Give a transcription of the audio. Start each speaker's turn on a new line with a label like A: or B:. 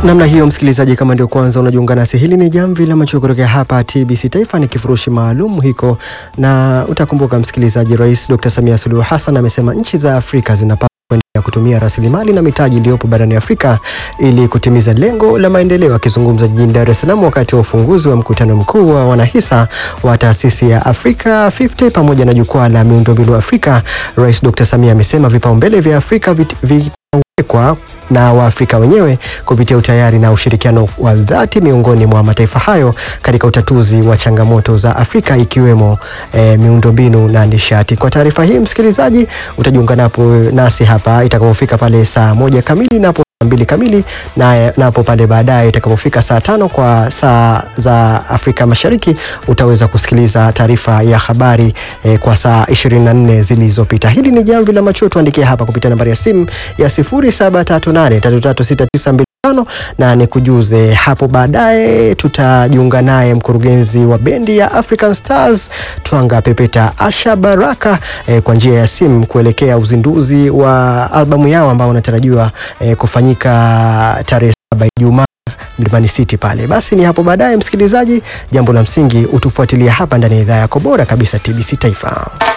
A: Namna hiyo msikilizaji, kama ndio kwanza unajiunga nasi, hili ni jamvi la macho kutokea hapa TBC Taifa, ni kifurushi maalum hiko, na utakumbuka msikilizaji, Rais Dr. Samia Suluhu Hassan amesema nchi za Afrika zinapaswa kuendelea kutumia rasilimali na mitaji iliyopo barani Afrika ili kutimiza lengo la maendeleo. Akizungumza jijini Dar es Salaam wakati wa ufunguzi wa mkutano mkuu wa wanahisa wa taasisi ya Afrika 50 pamoja na jukwaa la miundombinu Afrika, Rais Dr. Samia amesema vipaumbele vya Afrika vit, vit, kwa na Waafrika wenyewe kupitia utayari na ushirikiano wa dhati miongoni mwa mataifa hayo katika utatuzi wa changamoto za Afrika ikiwemo e, miundombinu na nishati. Kwa taarifa hii msikilizaji, utajiunga napo nasi hapa itakapofika pale saa moja kamili napo mbili kamili na napo pale baadaye itakapofika saa tano kwa saa za Afrika Mashariki utaweza kusikiliza taarifa ya habari eh, kwa saa 24 zilizopita. Hili ni jamvi la macho, tuandikie hapa kupitia nambari ya simu ya 0738336925 na nikujuze hapo baadaye. Tutajiunga naye mkurugenzi wa bendi ya African Stars Twanga Pepeta Asha Baraka eh, kwa njia ya simu kuelekea uzinduzi wa albamu yao ambao unatarajiwa eh, kufanyika tarehe saba Ijumaa Mlimani City pale. Basi ni hapo baadaye, msikilizaji, jambo la msingi utufuatilia hapa ndani ya idhaa yako bora kabisa TBC Taifa.